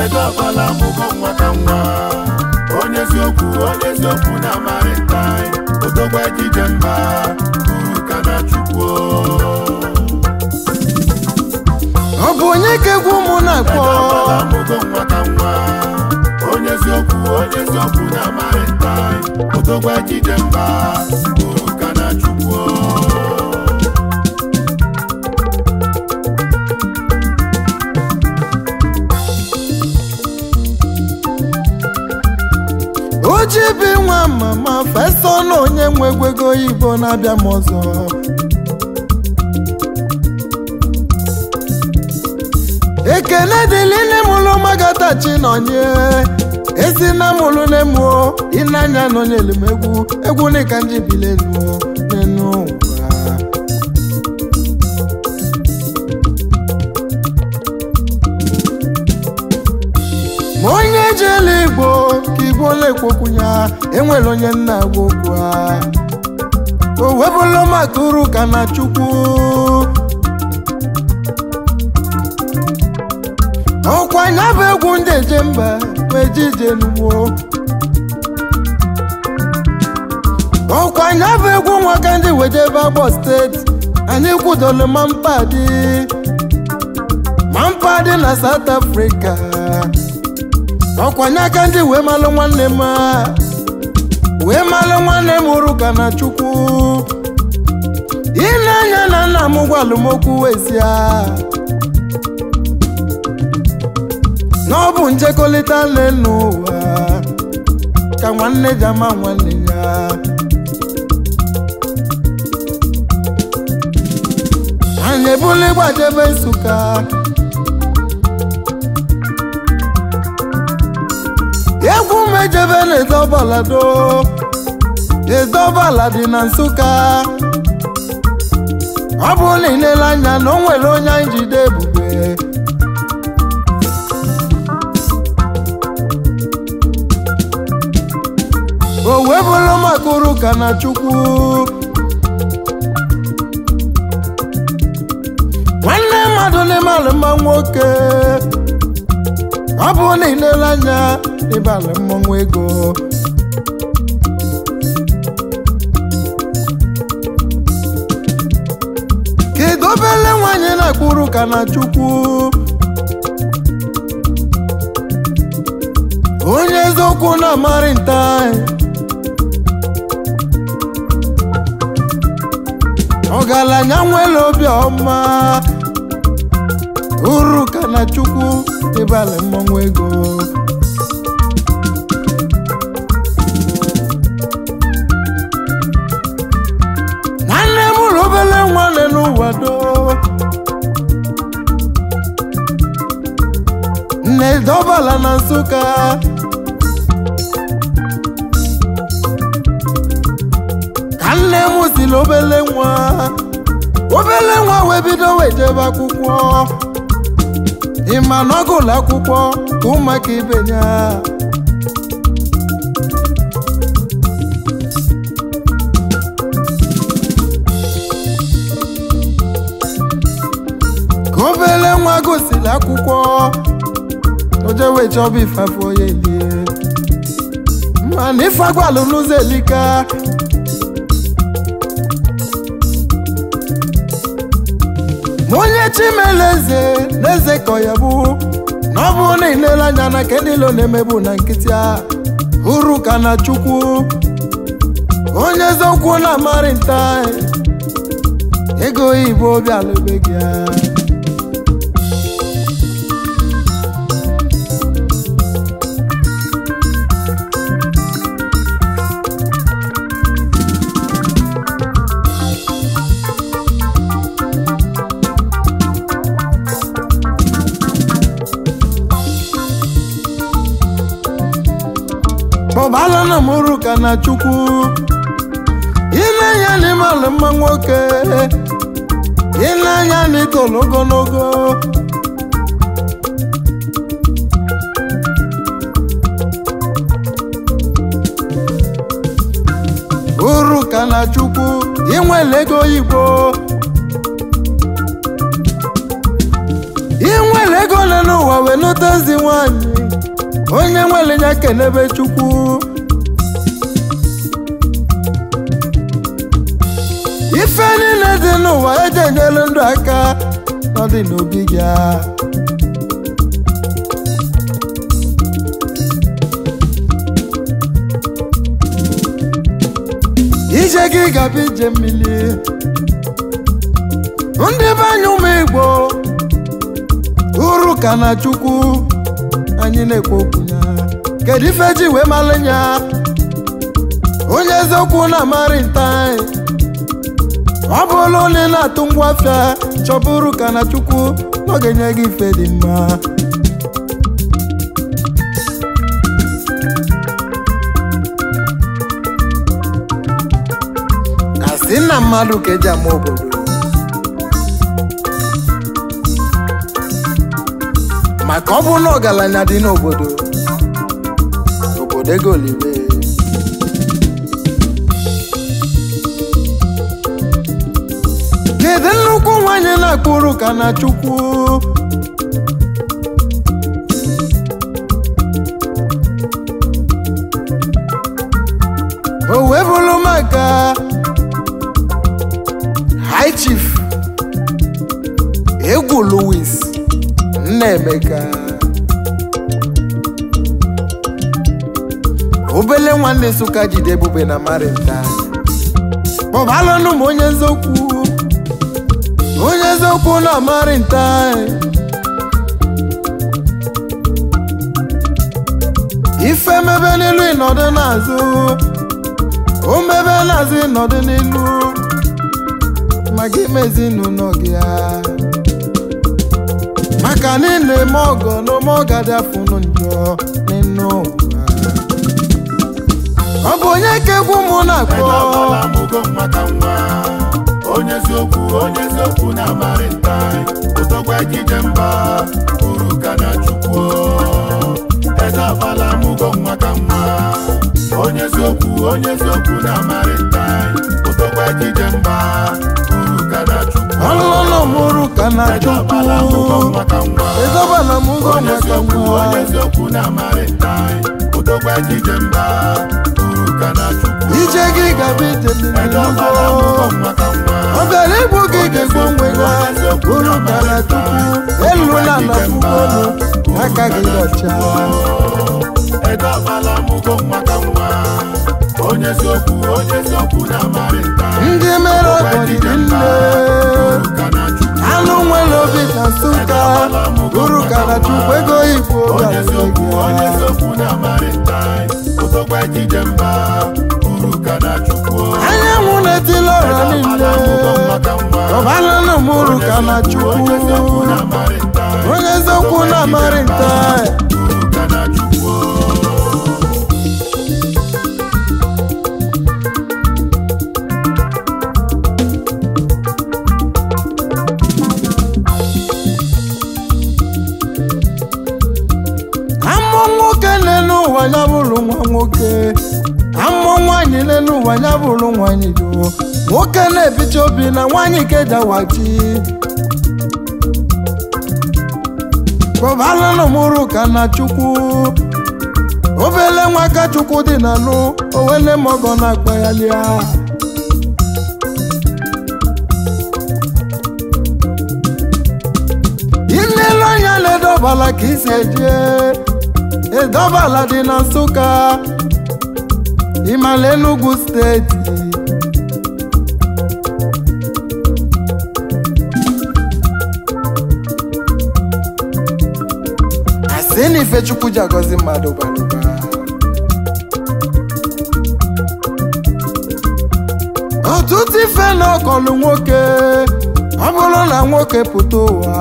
edọbala mụgo nwa ka nwa onye eziokwu onye eziokwu na maritime odogwa ejije mba uru ka na chukwu ọ bụ onye ka egwu ụmụ na-akpọ edọbala mụgo nwa ka nwa onye eziokwu onye eziokwu na maritime odogwa ejije mba uru ka na chukwu oji bi nwa mama fesa na onye nwe egwu ego oyibo na-abịa m ọzọ ekele dịlị nne mụlụ magatachi nọnye esi na mụlụ na-emuo ịnanya nọnyelu m egwu egwu nika ndị bilenu n'enu ụwa ma onye jele igbo ka igbo na-ekwokwunya enwere onye nna agwa okwu a o webụla maka uru ka na chukwu ọkwa nya bụ egwu ndị eje mba wee jije n'ugbo ọkwa nya bụ egwu nwaka ndị wejebe agbọ steeti anyị kwudolu ma mpadị ma mpadị na South Africa ọkwanye aka ndị wee malụ nwanne m a, wee malụ nwanne m uru ka na chukwu ile anya na nna m gwalụ m okwu wesia na ọ bụ njekọrịta nne n'ụwa ka nwanne ji ama nwanne ya anyị ebuli gbajebe nsụka egwu mejebe na-edobalado edobala dị na nsụka ọ bụ na ilele anya na o nwere onye anyị jide ebube o wee bụrụ maka uru ka na chukwu nwanne mmadụ n'ime alụmma nwoke ọ bụ na ilele anya ịbalị mmọnwụ ego kedu obele nwanyị na-akpụrụ ka na chukwu onye eziokwu na-amarị nta ọgaranya nwere obi ọma uru ka na chukwu ịbalị mmọnwụ ego nwanne m ụlọ obele nwanne n'ụwa do nne dọbala na nsụka ka nne m siri obele nwa obele nwa wee bido wee jebe akwụkwọ ịma na ọ gụlụ akwụkwọ ka ụmụaka ibe ya ka obele nwa gosiri akwụkwọ ojewe chọba ifeafọ ya elie mana ife agwalụ n'ụzọ elika ma onye chimele eze na eze kọ ya bụ na ọ bụrụ na ilele anya na nke niile ọ na-emebu na nkịtị a uru ka na chukwu onye eziokwu na-amarị nta ego oyibo obi alụbe gị ya kpọbala na mụrụ ka na chukwu ile anya n'ime ala mma nwoke ile anya n'itolu ogologo uru ka na chukwu inwele ego oyibo inwele ego ole n'ụwa wee lụta ezi nwanyị ya kenebe chukwu ife niile dị n'ụwa eji enyelu ndụ aka ọ dị n'obi gị a. ije gị gaba ije mmiri ndị be anyị ụmụ igbo uru ka na chukwu anyị na-ekwu okwu ya kedu ife ji wee malụ ya onye eziokwu na-amarị nta ọ bụrụ onye na-atụ ngwa afịa chọbụrụ ka na chukwu ọ ga-enye gị ife dị mma asị na mmadụ ka eji ama obodo maka ọ bụ na ọgaranya dị n'obodo obodo ego olive kedu nnukwu nwanyị na-akpụrụ ka na chukwu o wee bụrụ maka high chief egwu louis nnaemeka obele nwanne nsụka jide ebube na marinta kpọbalụnụ m onye eziokwu onye eziokwu na marinta ife mebe n'ilu ịnọdụ n'azụ o mebe n'azụ ịnọdụ n'ilu maka ime ezinụlọ gị ya maka na ị na-eme ọgọ n'ome ọga dị afụnụ njọ n'ịnụ ụwa ọ bụ onye ka egwu mụ na-akpọ Edọbala mụgo maka nwa onye eziokwu onye eziokwu na-amarị nta ụtọgwa ejije mba uru ka na chukwu Edọbala mụgo maka nwa onye eziokwu onye eziokwu na-amarị nta ụtọgwa ejije mba uru ka na chukwu ọlụlụ mụrụ ka na Edọbala mụgo chukwu maka nwa ịdọbala m ụgwọ onye maka eziokwu nwa onye eziokwu na-amarị nta ụtọgwa ejije mba uru ka na chukwu ije gị gaba ije Edọbala n'ugbo mụgo maka nwa ọ bịara igbu gị ga-egbu onwe ya uru ka na chukwu elu na ala ugboelu aka gị dọcha Edọbala mụgo maka nwa onye eziokwu onye eziokwu na-amarị nta ndị mere ọgọ dịrị nne ka na chukwu anụ nwere obi na nsụka uru ka na chukwu ego igbo onye eziokwu onye ga eziokwu na-amarị nta ụtọgba ejije mba uru ka na chukwu anyanwụ na-etili ọra niile Edọbala mụgo maka nwa ọbalụlụ m uru ka na chukwu onye eziokwu na-amarị nta onye eziokwu na-amarị nta uru ka na chukwu amụ nwoke n'elu ụwa ya bụrụ nwa nwoke amụ nwaanyị n'elu ụwa ya bụrụ nwaanyị do nwoke na-ebicha obi na nwaanyị kejawachi kpọbalụnụ mụrụ ka na chukwu obele nwa ka chukwu dị n'alụ owele mọgọ na-akpa ya lia imelu anya na-edọbala ka isi eje edọbala dị na nsụka ịmala enugu steeti asị na ifechukwu ji agọzi mmadụ balụba ọtụtụ ife na ọkọlụ nwoke ọ bụrụ na nwoke pụta ụwa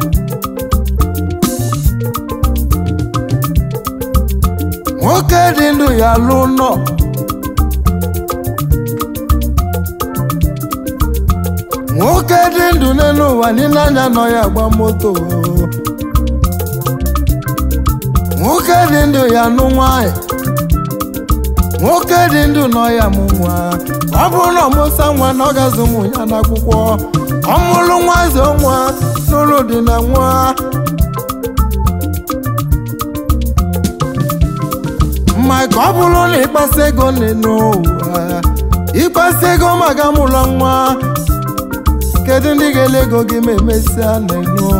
nwoke dị ndụ ya lụ nọ nwoke dị ndụ n'elu ụwa niile anya nọ ya gba moto nwoke dị ndụ ya nụ nwanyị nwoke dị ndụ nọ ya mụ nwa ọ bụrụ na ọmụsa nwa na ọ gazi ụmụ ya n'akwụkwọ ọmụlụ nwa zụ nwa n'ụlọ dị na nwa maka ọ bụrụ na ịkpasa ego n'ụwa ịkpasa ego maka mụlọ nwa kedu ndị ga-ele ego gị ma emesịa n'ụwa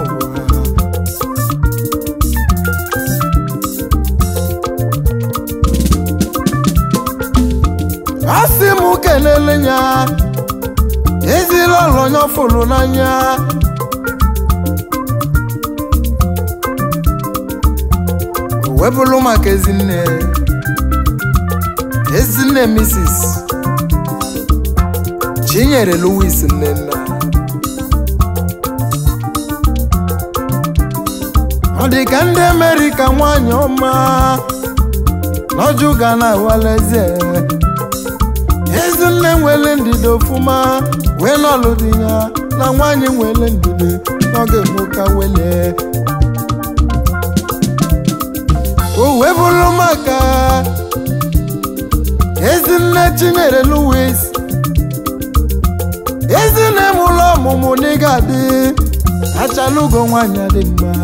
asị m kelele ya ezila ọlọnya fụrụ n'anya webụlụ maka ezinne ezinne mrs chinyere louis nnenna ọ dị ka ndị amerịka nwanyị ọma n'ọjụ ga na awalaeze ezinne nwere ndidi ofụma wee n'ọlụ dị ya na nwanyị nwere ndidi n'oge nwoke wele o wee bụrụ maka ezinne chinyere louis ezinne mụlụ ọmụmụ n'ịga dị achalugo nwanyị dị mma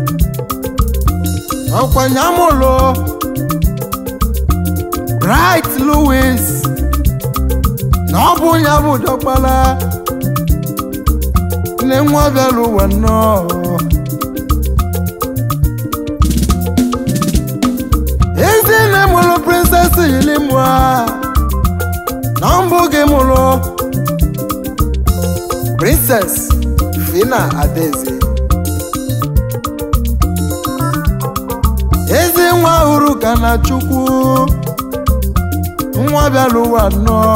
ọkwanye amụlụ bright louis na ọ bụ ya bụ dọkpara nne nwa bịara ụwa nnọọ ezinne mụrụ princess yilimua na mbụ gị mụrụ princess fina adaeze ezi nwa hụrụ ka na chukwu nwa bịara ụwa nnọọ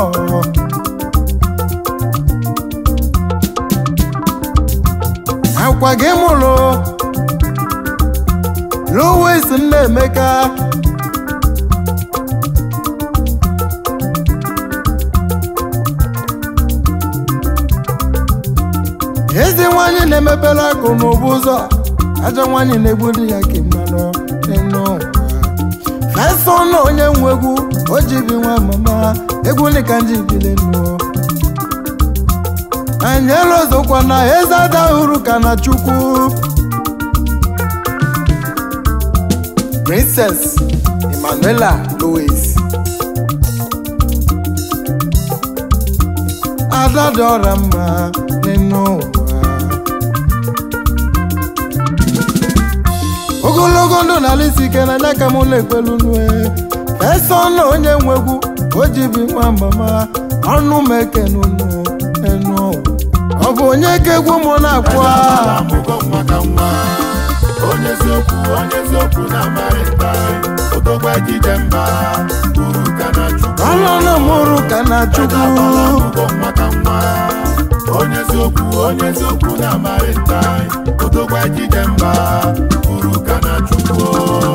akwa gị mụrụ louis nnaemeka ezi nwanyị na-emepere akụ n'ụbụ ụzọ ajọ nwanyị na-egbu di ya ka mmanụ n'elu ụwa fesọ na onye nwe egwu o ji bi nwa mama egwu dịka nji bile nnụọ anyela ọzọkwa na eze ada hụrụ ka na chukwu princess emmanuela louis ada dị ọra mma n'elu ụwa ogologo ndụ n'ala isi ike na aka m na-ekwelu nue ese ọnụ onye nwegwu o ji bi nwa mama ọnụ m ekenunu enu ọ bụ onye ka egwu m na-akpụ Ala amụgo nwa ka nwa onye eziokwu onye eziokwu na amarịta odogwa ejije mba uru ka na chukwu ọnụnụ mụrụ ka na Ala chukwu amụgo nwa ka nwa onye eziokwu onye eziokwu na amarịta odogwa ejije mba uru ka na chukwu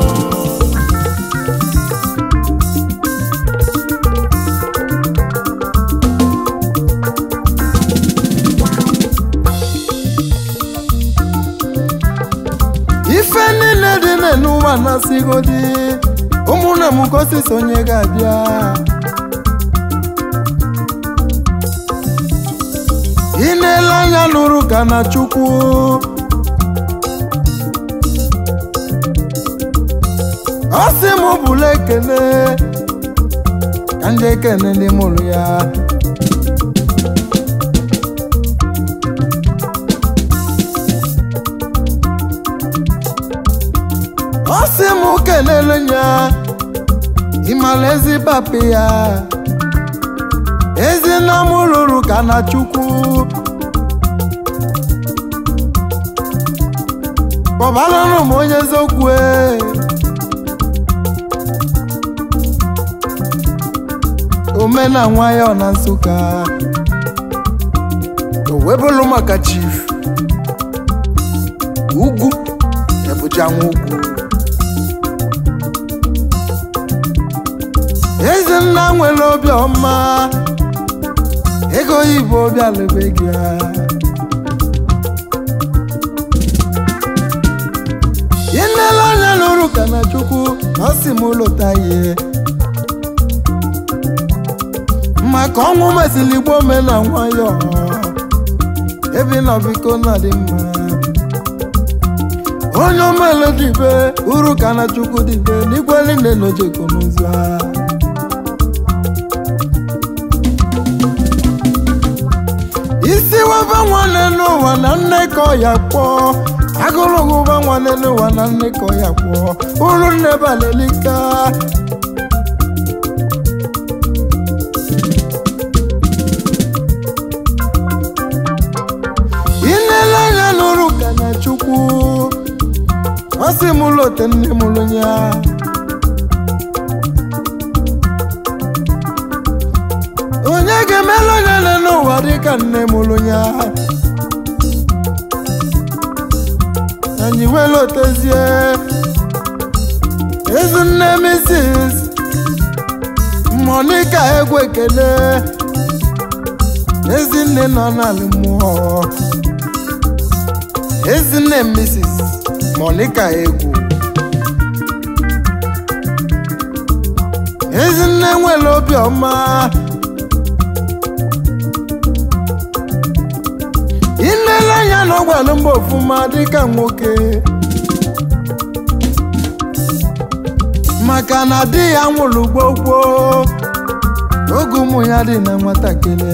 ife niile dị n'ụwa na-asịgodi ụmụnne m gosi sonye ga-abịa ị na-ele anya nụrụ ka na chukwu ọ sị m bụla ekele ka ndị ekele ndị mụrụ ya ọ sị m kelele ya ịmala ezi papi ya ezi nna m lụrụ ka na chukwu kpọbaranụ m onye eziokwu e. omena nwayọ na nsụka o webụlụ maka chief ugwu ebujanwa ugwu ezenna nwere obi ọma ego oyibo obi alebe gị ya inele anya lụrụ ka na chukwu ọ sị m lụta ihe maka ọnwụ mesịrị igbo me na nwayọ ebe nọ biko na dị mma onye omele dibe uru ka na chukwu dibe n'igwe niile n'ojeko n'ụzọ a isi waba nwanne n'ụwa na nne ka ọ ya kpọọ agụlụgụba nwanne n'ụwa na nne ka ọ ya kpọọ uru nne balelika inele anya n'ụrụ ka na chukwu ọ sị m lote nne m ya onye ga-emelu onye nne n'ụwa dịka nne m ya anyị wee lotezie ezinne Mrs. Monica egwu ekele ezinne nọ n'ala mmụọ ezinne Mrs. Monica egwu ezinne nwere obiọma ilele anya na ọgwalụ mba ofụma dịka nwoke maka na di ya nwụrụ gbogbo oge ụmụ ya dị na nwatakịrị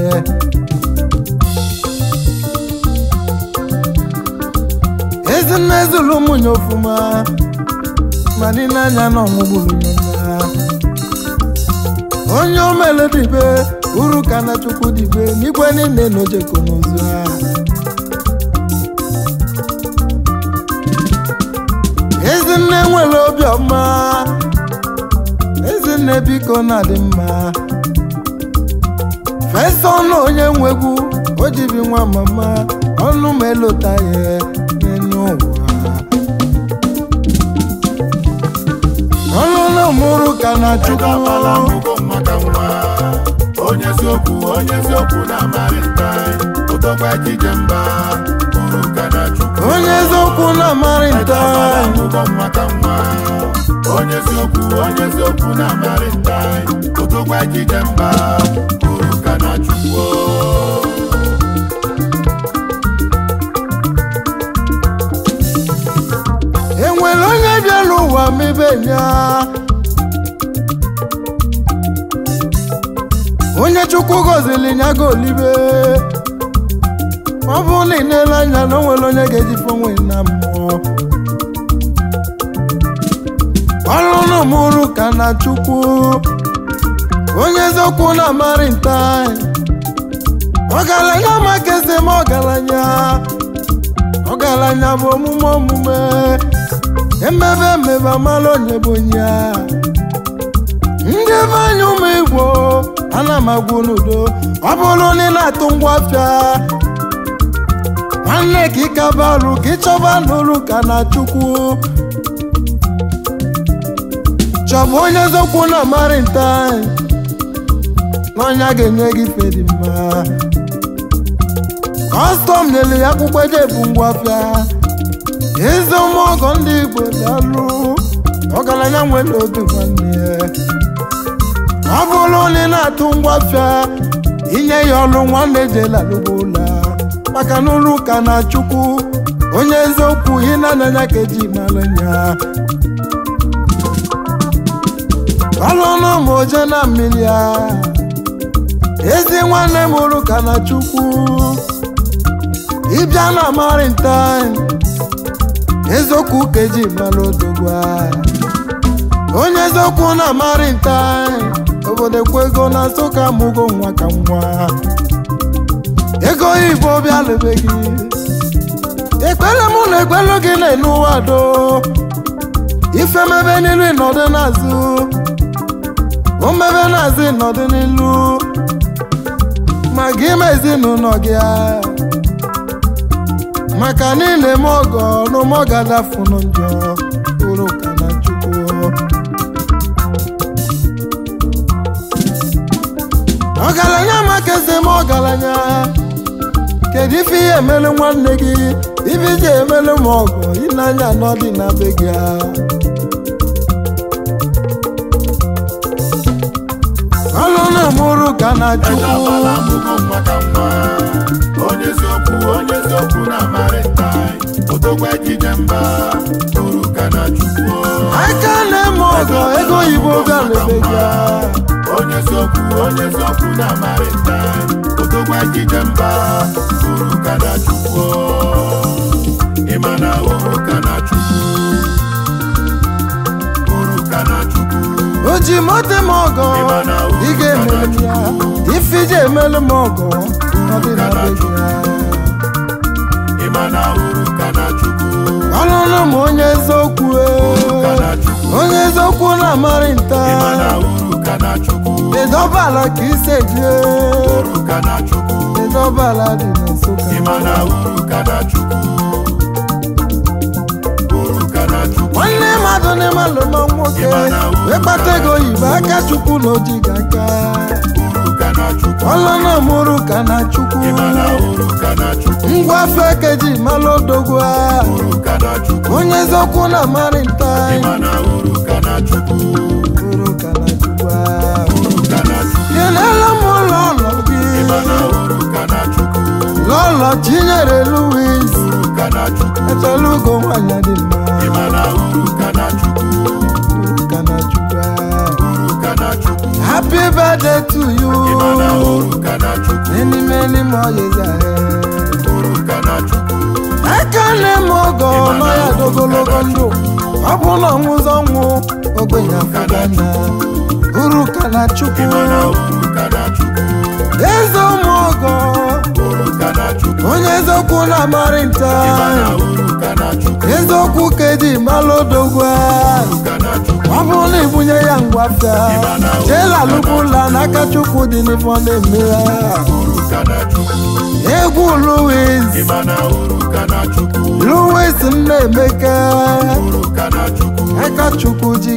ezinne zụrụ ụmụnya ofụma ma niile anya na ọnwụgburu ya onye omele dibe uru ka na chukwu dibe n'igwe niile na ojeko n'ozu ha ezinne nwere obiọma ezinne biko na-adị mma fesa ọnụ onye nwegwu o jibi nwa mama ọnụ ma elota ya n'elu ụwa ọnụ na mụrụ ka na chukwu Edabala mbụgo maka nwa onye eziokwu onye eziokwu na-amarị nta ụtọgba ejije mba uru ka na chukwu onye eziokwu na-amarị nta Edabala mbụgo maka nwa onye eziokwu onye eziokwu na-amarị nta ụtọgba ejije mba uru ka na chukwu enwere onye bịara ụwa mebe ya onye chukwu gọziri ya ga olibe ọ bụrụ na ị na-ele anya na o nwere onye ga-ejife onwe na mmụọ ọrụ na mụrụ ka na chukwu onye eziokwu na-amarị nta ọgaranya maka eze ma ọgaranya ọgaranya bụ omume omume emebe emebe amala onye bụ onye a ndị ebe anya ụmụ igbo ana m agwụ n'udo ọ bụrụ na ị na-atụ ngwa afịa nwanne ka ịkaba arụ ka ịchọba n'ụrụ ka na chukwu chọba onye eziokwu na amarị nta n'ọnya ga-enye gị ife dị mma kọstọm nyere ya akwụkwọ eji ebu ngwa afịa eze ọgọ ndị igbo dalụ ọgaranya nwere obi nwanne ya ọ bụrụ na ị na-atụ ngwa afịa inye ya ọrụ nwanne jela lụgbo ụlọ maka na ụlọ ụka na chukwu onye eziokwu ị na-ananya ka eji mara ya ọlụnụ ma oje na mmiri ya ezi nwanne m ụrụ ka na chukwu ịbịa na marintin eziokwu ka eji mara odogwa onye eziokwu na marintin obodo ekwe ego na nsụka mụgo nwa ka nwa ego igbo bịa lebe gị ekpere mụ na ekpere gị na-enu ụwa do ife mebe n'ilu ịnọdụ n'azụ o mebe n'azụ ịnọdụ n'ilu ma gị ma ezinụlọ gị a. maka niile m ọgọ n'ụmụ gadafunu njọ uru ka na chukwu ọgaranya maka eze m ọgaranya kedu ife ihe emelu nwanne gị ife iji emelu m ọgọ ịnanya anọ dị na be gị a. ọlụ na-emụrụ ka na chukwu Edabala mbụgo maka nwa onye eziokwu onye eziokwu na-amarị nta odogwu ejije mba uru ka na chukwu aka na-eme ọgọ ego oyibo bịa lebe ya onye eziokwu onye eziokwu na amarịta odogwu ejije mba uru ka na chukwu ịma na uru ka na chukwu uru ka na chukwu o ji mote m ọgọ ị ga-emere m ya ife iji emelu m ọgọ ọ dị na be gị ya ịma na uru ka na chukwu ọlụlụ m onye eziokwu e. ka na chukwu onye eziokwu na-amarị nta ịma na uru ka na chukwu edobala ka ise jie uru ka na chukwu edobala dị na nsụka ịma na uru ka na chukwu uru ka na chukwu nwanne mmadụ n'ime alụma nwoke wee kpata ego oyibo aka chukwu na oji ga aka uru ka na chukwu ọlụna mụrụ ka na chukwu ịma na uru ka na chukwu ngwa afọ ekeji malụ odogwu a. uru ka na chukwu onye eziokwu na-amarị nta ịma na uru ka na chukwu uru ka na chukwu a. uru ka na chukwu kelela m ụlọ ụlọ gị ịma na uru ka na chukwu lọlọ chinyere luis uru ka na chukwu echela ugo nwanyị dị mma ịma na uru ka na chukwu uru ka na chukwu a. uru ka na chukwu happy birthday to you ịma na uru ka na chukwu many many more years ahead uru ka na chukwu aka na-eme ọgọ nọ ya dogologo ndụ ọ bụ na ọnwụzọ ọnwụ ogbenye afọgana uru ka na chukwu ịma na uru ka na chukwu eze ụmụ ọgọ uru ka na chukwu onye eziokwu na-amarị nta ịma na uru ka na chukwu eziokwu ka eji malụ odogwu uru ka na chukwu ọ bụrụ na ibunye ya ngwafịa jeela lụbụla n'aka chukwu dị n'ifọ na-eme ya uru ka na chukwu egwu luwis ịma na uru ka na chukwu luwis nna emeka uru ka na chukwu aka chukwu ji